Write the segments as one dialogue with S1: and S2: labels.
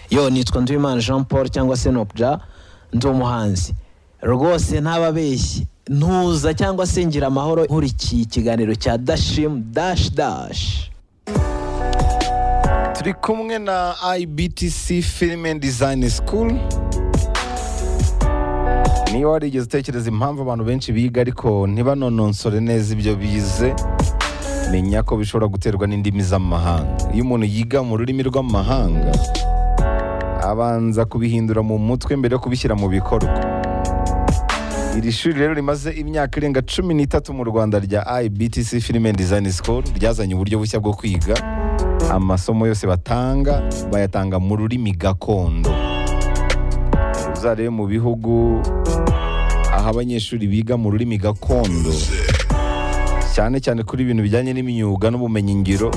S1: yo nitwa nduwimana jean paul cyangwa se nobya ndi umuhanzi rwose ntababeshye ntuza cyangwa se ngira amahoro nkurikiye ikiganiro cya dashimu dashi dashi
S2: turi kumwe na ibtc filime dizayini sikuru niba warigeze utekereza impamvu abantu benshi biga ariko ntibanononsore neza ibyo bize menya ko bishobora guterwa n'indimi z'amahanga iyo umuntu yiga mu rurimi rw'amahanga abanza kubihindura mu mutwe mbere yo kubishyira mu bikorwa iri shuri rero rimaze imyaka irenga cumi n'itatu mu rwanda rya ibtc filime dizayini sikuru ryazanye uburyo bushya bwo kwiga amasomo yose batanga bayatanga mu rurimi gakondo uzarebe mu bihugu aho abanyeshuri biga mu rurimi gakondo cyane cyane kuri ibintu bijyanye n'imyuga n'ubumenyingiro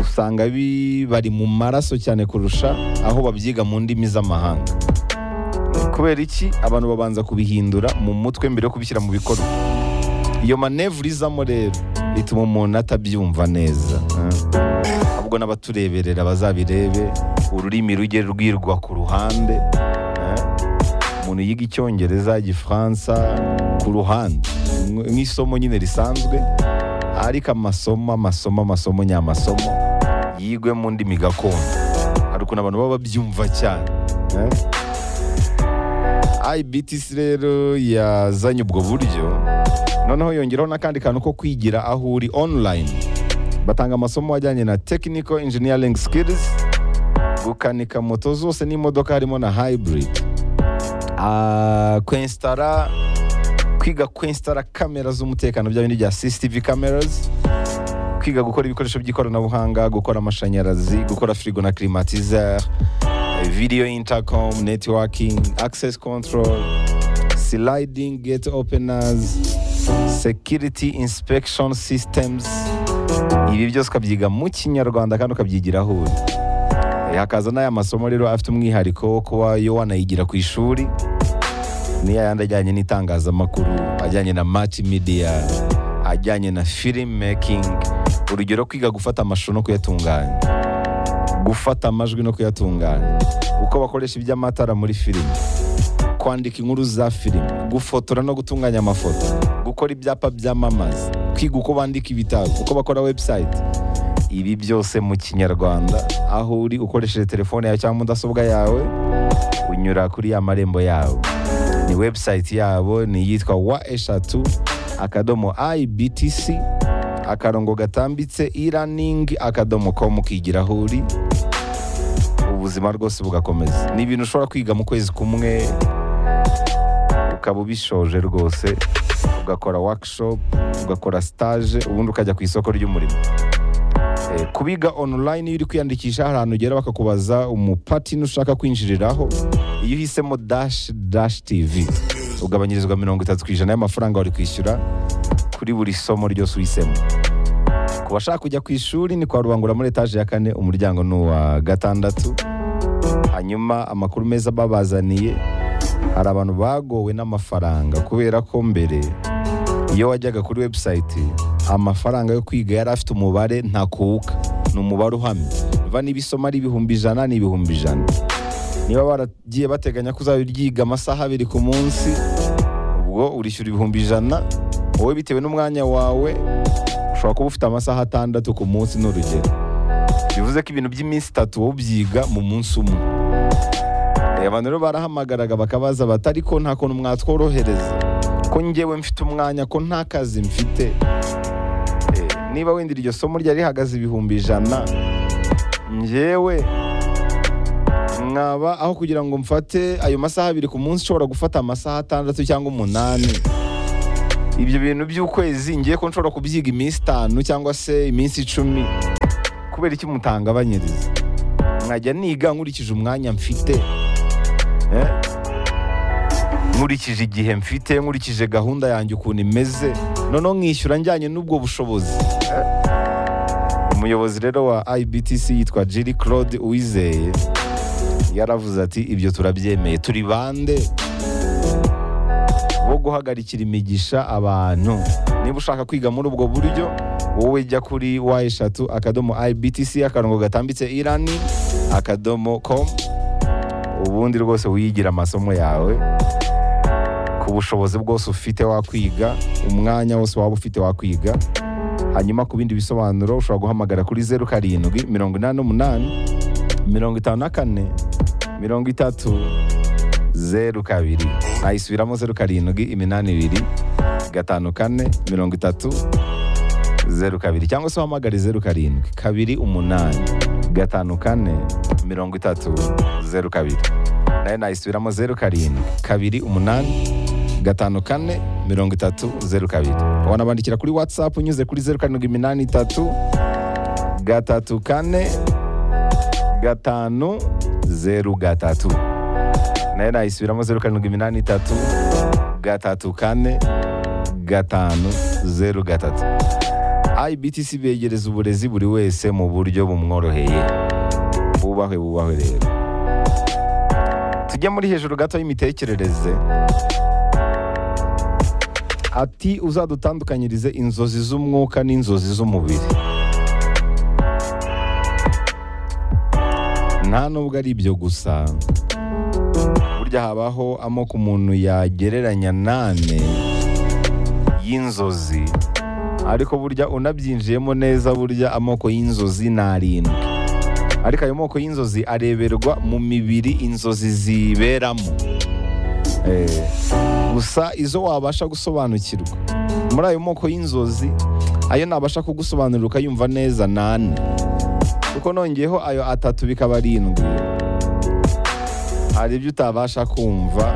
S2: usanga bi- bari mu maraso cyane kurusha aho babyiga mu ndimi z'amahanga kubera iki abantu babanza kubihindura mu mutwe mbere yo kubishyira mu bikorwa iyo manevure izamo rero ituma umuntu atabyumva neza Ah. ahubwo n'abatureberera bazabirebe ururimi rujye rwirwa ku ruhande Ah. umuntu yiga icyongereza igifaransa ku ruhande Nk- nk'isomo nyine risanzwe ariko amasomo amasomo amasomo nyamasomo yigwe mu ndimi gakondo hari ukuntu abantu baba babyumva cyane Ah. ibtc rero yazanye ubwo buryo noneho yongeraho n'akandi kantu ko kwigira aho uri online batanga amasomo ajyanye na technical engineering skills gukanika moto zose n'imodoka harimo na hybrid Ah, kwinstara kwiga kwinstara kamera z'umutekano bya bindi bya CCTV cameras kwiga gukora ibikoresho by'ikoranabuhanga gukora amashanyarazi gukora frigo na climatizer eh, video intercom networking access control sliding gate openers security inspection systems ibi byose ukabyiga mu kinyarwanda kandi ukabyigira aho uri Eh, hakaza n'aya masomo rero afite umwihariko wo kuba yo wanayigira ku ishuri niya yandi ajyanye n'itangazamakuru ajyanye na match media ajyanye na film making urugero kwiga gufata amashusho no kuyatunganya gufata amajwi no kuyatunganya uko bakoresha iby'amatara muri filime kwandika inkuru za filime gufotora no gutunganya amafoto gukora ibyapa byamamaza kwiga uko bandika ibitabo uko bakora website ibi byose mu kinyarwanda aho uri ukoresheje telefone yawe cyangwa mudasobwa yawe unyura kuri ya marembo yabo ni website yabo ni iyitwa wa eshatu akadomo ibtc akarongo gatambitse e-learning akadomo com ukigira aho uri ubuzima rwose bugakomeza ni ibintu ushobora kwiga mu kwezi kumwe ukaba ubishoje rwose ugakora workshop ugakora stage ubundi ukajya ku isoko ry'umurimo Eh, kubiga online iyo uri kwiyandikisha hari ahantu ugera bakakubaza umupatini ushaka kwinjiriraho iyo uhisemo dash dash tv ugabanyirizwa mirongo itatu ku ijana y'amafaranga wari kwishyura kuri buri somo ryose uhisemo ku bashaka kujya ku ishuri ni kwa rubangura muri etaje ya kane umuryango ni uwa gatandatu hanyuma amakuru meza babazaniye hari abantu bagowe n'amafaranga kubera ko mbere iyo wajyaga kuri website amafaranga yo kwiga yari afite umubare ntakuka ni umubare uhamye va niba isomo ari ibihumbi ijana ni ibihumbi ijana niba baragiye bateganya ko uzabiryiga amasaha abiri ku munsi ubwo urishyura ibihumbi ijana wowe bitewe n'umwanya wawe ushobora kuba ufite amasaha atandatu ku munsi ni urugero bivuze ko ibintu by'iminsi itatu wowe ubyiga mu munsi umwe Eh, abantu rero barahamagaraga bakabaza bati ariko nta kuntu mwatworohereza ko njyewe mfite umwanya ko nta kazi mfite Eh, niba wenda iryo somo ryari rihagaze ibihumbi ijana njyewe mwaba aho kugira ngo mfate ayo masaha abiri ku munsi nshobora gufata amasaha atandatu cyangwa umunani ibyo bintu by'ukwezi ngiye ko nshobora kubyiga iminsi itanu cyangwa se iminsi icumi kubera iki mutangabanyiriza nkajya niga nkurikije umwanya mfite Eh? nkurikije igihe mfite nkurikije gahunda yanjye ukuntu imeze noneho nkishyura njyanye n'ubwo bushobozi Eh? umuyobozi rero wa ibtc yitwa jiri claude uwizeye yaravuze ati ibyo turabyemeye turi bande bo guhagarikira imigisha abantu niba ushaka kwiga muri ubwo buryo wowe jya kuri wa eshatu akadomo ibtc akarongo gatambitse irani akadomo com ubundi rwose wiyigira amasomo yawe ku bushobozi bwose ufite wakwiga umwanya wose waba ufite wakwiga hanyuma ku bindi bisobanuro ushobora guhamagara kuri zeru karindwi mirongo inani n'umunani mirongo itanu na kane mirongo itatu zeru kabiri nayisubiramo zeru karindwi iminani ibiri gatanu kane mirongo itatu zeru kabiri cyangwa se uhamagare zeru karindwi kabiri umunani gatanu kane mirongo itatu zeru kabiri nayo nayisubiramo zeru karindwi kabiri umunani gatanu kane mirongo itatu zeru kabiri wanabandikira kuri watsapu unyuze kuri zeru karindwi iminani itatu gatatu kane gatanu zeru gatatu nayo nayisubiramo zeru karindwi iminani itatu gatatu kane gatanu zeru gatatu ibtc begereza uburezi buri wese mu buryo bumworoheye bubahwe bubahwe rero tujye muri hejuru gato y'imitekerereze ati uzadutandukanyirize inzozi z'umwuka n'inzozi z'umubiri nta nubwo ari ibyo gusa burya habaho amoko umuntu yagereranya nane y'inzozi ariko burya unabyinjiyemo neza burya amoko y'inzozi ni arindwi ariko ayo moko y'inzozi areberwa mu mibiri inzozi ziberamo Eh, gusa izo wabasha gusobanukirwa muri ayo moko y'inzozi ayo nabasha kugusobanurira ukayumva neza ni ane kuko nongeyeho ayo atatu bikaba arindwi hari ibyo utabasha kumva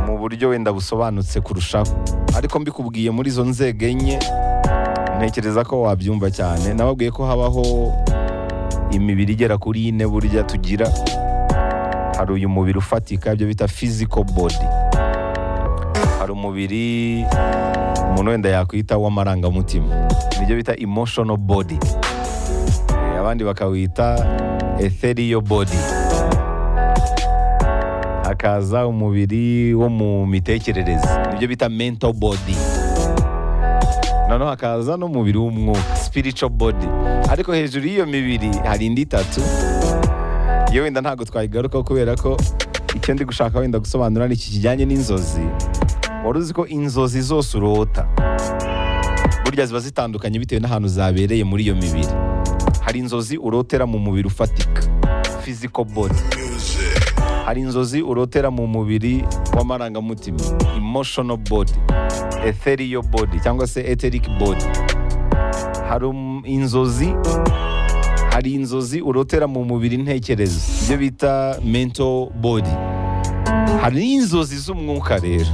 S2: mu buryo wenda busobanutse kurushaho ariko mbikubwiye muri izo nzego enye ntekereza ko wabyumva cyane nababwiye ko habaho imibiri igera kuri ine burya tugira hari uyu mubiri ufatika ibyo bita physical body hari umubiri umuntu wenda yakwita w'amarangamutima nibyo bita emotional body Eh, abandi bakawita ethereal body hakaza umubiri wo mu mitekerereze nibyo bita mental body noneho hakaza n'umubiri w'umwuka spiritual body ariko hejuru y'iyo mibiri hari indi itatu iyo wenda ntabwo twayigarukaho kubera ko icyo ndi gushaka wenda gusobanura ni iki kijyanye n'inzozi wari uzi ko inzozi zose urota burya ziba zitandukanye bitewe n'ahantu zabereye muri iyo mibiri hari inzozi urotera mu mubiri ufatika physical body hari inzozi urotera mu mubiri w'amarangamutima emotional body ethereal body cyangwa se etheric body hari um- inzozi hari inzozi urotera mu mubiri ntekerezo ibyo bita mental body hari n'inzozi z'umwuka rero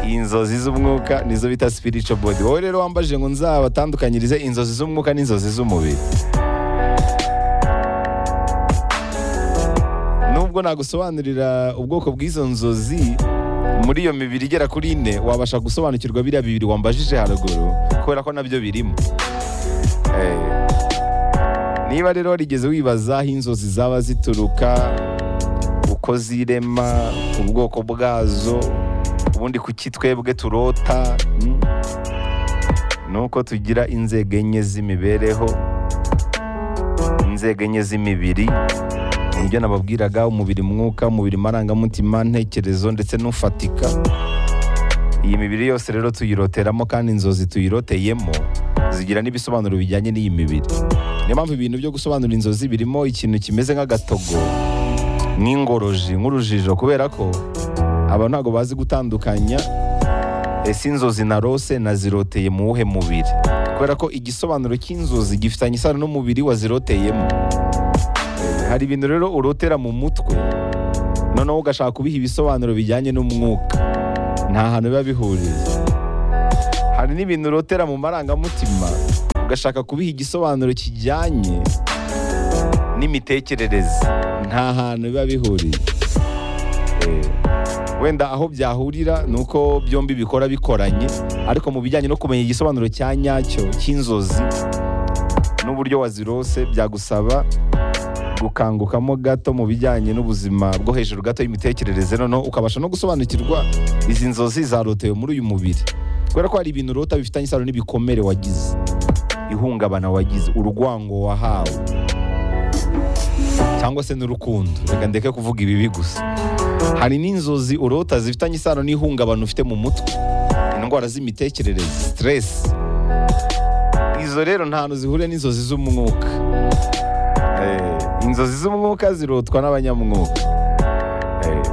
S2: inzozi z'umwuka nizo bita spiritual body wowe rero wambajije ngo nzabatandukanyirize inzozi z'umwuka n'inzozi z'umubiri nubwo nagusobanurira ubwoko bw'izo nzozi muri iyo mibiri igera kuri ine wabasha gusobanukirwa biriya bibiri wambajije haruguru kubera ko nabyo birimo Eh, niba rero warigeze wibaza aho inzozi zaba zituruka uko zirema ubwoko bwazo ubundi kuki twebwe turota mm, nuko tugira inzego enye z'imibereho inzego enye z'imibiri nibyo nababwiraga umubiri mwuka umubiri marangamutima ntekerezo ndetse n'ufatika iyi mibiri yose rero tuyiroteramo kandi inzozi tuyiroteyemo zigira n'ibisobanuro bijyanye n'iyi mibiri niyo mpamvu ibintu byo gusobanura inzozi birimo ikintu kimeze nk'agatogo nk'ingoroji nk'urujijo kubera ko aba ntabwo bazi gutandukanya ese inzozi na rose naziroteye mu wuhe mubiri kubera ko igisobanuro cy'inzozi gifitanye isano n'umubiri waziroteyemo hari ibintu rero urotera mu mutwe noneho ugashaka kubiha ibisobanuro bijyanye n'umwuka nta hantu biba bihuriye hari n'ibintu urotera mu marangamutima ugashaka kubiha igisobanuro kijyanye n'imitekerereze nta hantu biba bihuriye Eh, wenda aho byahurira ni uko byombi bikora bikoranye ariko mu bijyanye no kumenya igisobanuro cya nyacyo cy'inzozi n'uburyo wazirose byagusaba gukangukamo gato mu bijyanye n'ubuzima bwo hejuru gato y'imitekerereze noneho ukabasha no gusobanukirwa izi nzozi zarotewe muri uyu mubiri kubera ko hari ibintu urota bifitanye isano n'ibikomere wagize ihungabana wagize urwango wahawe cyangwa se n'urukundo reka ndeke kuvuga ibibi gusa hari n'inzozi urota zifitanye isano n'ihungabana ufite mu mutwe indwara z'imitekerereze siteresi izo rero ntantu zihuriye n'inzozi z'umwuka Eh, inzozi z'umwuka zirotwa n'abanyamwuka Eh.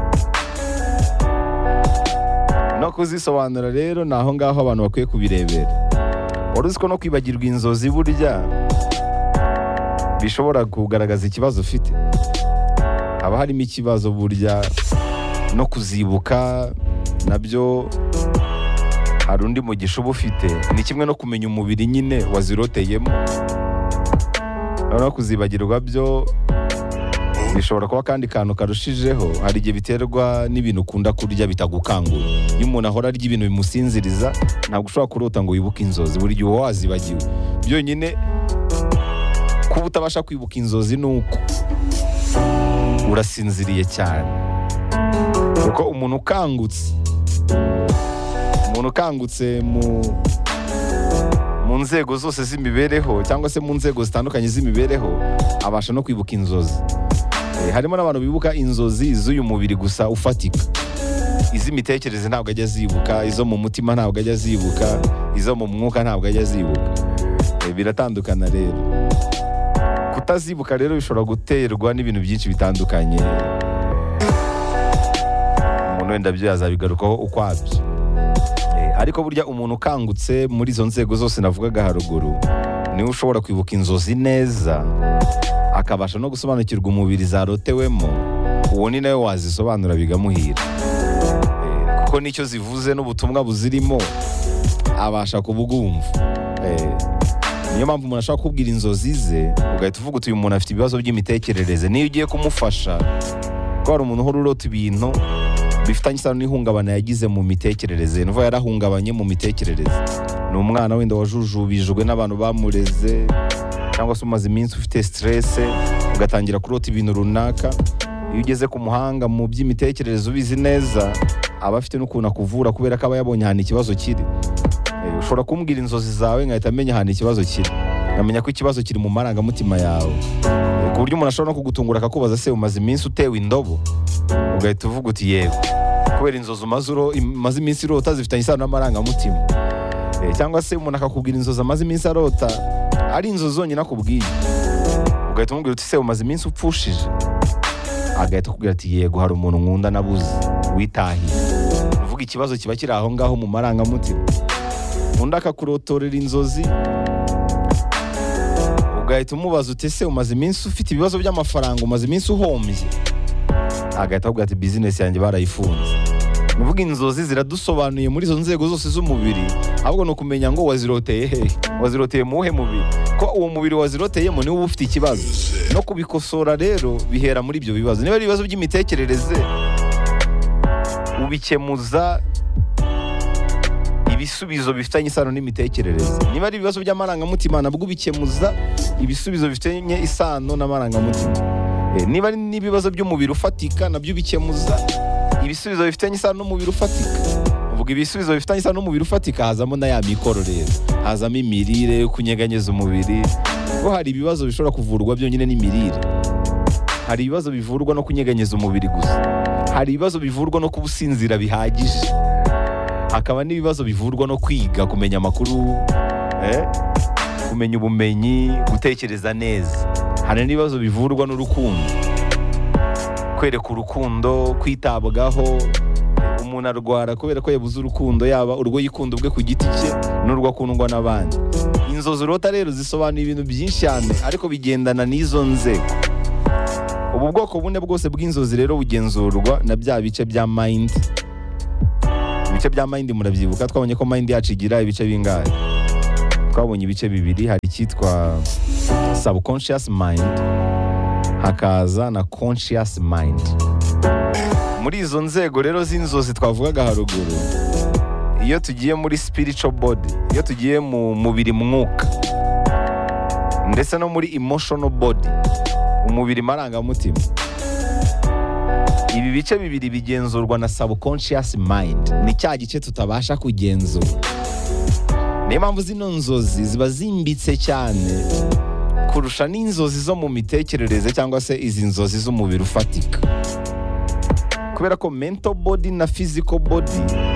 S2: no kuzisobanura rero ni aho ngaho abantu bakwiye kubirebera wari uzi ko no kwibagirwa inzozi burya bishobora kugaragaza ikibazo ufite haba harimo ikibazo burya no kuzibuka nabyo hari undi mugisha uba ufite ni kimwe no kumenya umubiri nyine waziroteyemo noneho kuzibagirwa byo bishobora kuba kandi kantu karushijeho hari igihe biterwa n'ibintu ukunda kurya bitagukangura iyo umuntu ahora arya ibintu bimusinziriza ntabwo ushobora kurota ngo wibuke inzozi buri gihe uba wazibagiwe byonyine kuba utabasha kwibuka inzozi ni uko urasinziriye cyane kuko umuntu ukangutse umuntu ukangutse mu mu nzego zose z'imibereho cyangwa se mu nzego zitandukanye z'imibereho abasha no kwibuka inzozi Eh, harimo n'abantu bibuka inzozi z'uyu mubiri gusa ufatika iz'imitekerereze ntabwo ajya azibuka izo mu mutima ntabwo ajya azibuka izo mu mwuka ntabwo ajya azibuka Eh, biratandukana rero kutazibuka rero bishobora guterwa n'ibintu byinshi bitandukanye umuntu wenda byo yazabigarukaho ukwabyo Eh, ariko burya umuntu ukangutse muri izo nzego zose navugaga haruguru niwe ushobora kwibuka inzozi neza akabasha no gusobanukirwa umubiri zarotewemo uwo ni nawe wazisobanura bigamuhira Eh, kuko nicyo zivuze n'ubutumwa buzirimo abasha kubwumva Eh, niyo mpamvu umuntu ashaka kubwira inzozi ze ugahita uvuga uti uyu muntu afite ibibazo by'imitekerereze niyo ugiye kumufasha ko hari umuntu uhora urota ibintu bifitanye isano n'ihungabana yagize mu mitekerereze ni ukuvuga yarahungabanye mu mitekerereze ni umwana wenda wajujubijwe n'abantu bamureze cyangwa se umaze iminsi ufite siterese ugatangira kurota ibintu runaka iyo ugeze ku muhanga mu by'imitekerereze ubizi neza aba afite n'ukuntu akuvura kubera ko aba yabonye ahantu ikibazo kiri Eh, ushobora kumbwira inzozi zawe nkahita amenya ahantu ikibazo kiri nkamenya ko ikibazo kiri mu marangamutima yawe Eh, ku buryo umuntu ashobora no kugutungura akakubaza se umaze iminsi utewe indobo ugahita uvuga uti yego kubera inzozi umaze uro- imaze iminsi urota zifitanye isano n'amarangamutima Eh, cyangwa se umuntu akakubwira inzozi amaze iminsi arota ari inzozi zonyine akubwiye ugahita umubwira uti se umaze iminsi upfushije agahita akubwira ati yego hari umuntu nkunda nabuze witahiye uvuga ikibazo kiba kiri aho ngaho mu marangamutima undi akakurotorera inzozi ugahita umubaza uti ese umaze iminsi ufite ibibazo by'amafaranga umaze iminsi uhombye agahita akubwira ati bizinesi yanjye barayifunze Ni ukuvuga inzozi ziradusobanuye muri izo nzego zose z'umubiri ahubwo ni ukumenya ngo waziroteye hehe waziroteye mu wuhe mubiri ko uwo mubiri waziroteyemo niwo uba ufite ikibazo no kubikosora rero bihera muri ibyo bibazo niba ari ibibazo by'imitekerereze ubikemuza ibisubizo bifitanye isano n'imitekerereze niba ari ibibazo by'amarangamutima nabwo ubikemuza ibisubizo bifitanye isano n'amarangamutima Eh, niba ari n'ibibazo by'umubiri ufatika nabyo ubikemuza ibisubizo bifitanye isano n'umubiri ufatika uvuga ibisubizo bifitanye isano n'umubiri ufatika hazamo na ya mikoro rero hazamo imirire yo kunyeganyeza umubiri ko hari ibibazo bishobora kuvurwa byonyine n'imirire hari ibibazo bivurwa no kunyeganyeza umubiri gusa hari ibibazo bivurwa no kuba usinzira bihagije hakaba n'ibibazo bivurwa no kwiga kumenya amakuru eh? kumenya ubumenyi gutekereza neza hari n'ibibazo bivurwa n'urukundo kwereka urukundo kwitabwaho umuntu arwara kubera ko yabuze urukundo yaba urwo yikunda ubwe ku giti cye n'urwo akundwa n'abandi inzozi urota rero zisobanuye ibintu byinshi cyane ariko bigendana n'izo nzego ubu bwoko bune bwose bw'inzozi rero bugenzurwa na bya bice bya mayindi ibice bya mayindi murabyibuka twabonye ko mayindi yacu igira ibice bingahe twabonye ibice bibiri hari icyitwa subconscious mind hakaza na conscious mind muri izo nzego rero z'inzozi twavugaga haruguru iyo tugiye muri spiritual body iyo tugiye mu mubiri mwuka ndetse no muri emotional body umubiri marangamutima ibi bice bibiri bigenzurwa na subconscious mind ni cya gice tutabasha kugenzura niyo mpamvu zino nzozi ziba zimbitse cyane kurusha n'inzozi zo mu mitekerereze cyangwa se izi nzozi z'umubiri ufatika kubera ko mento bodi na fiziko bodi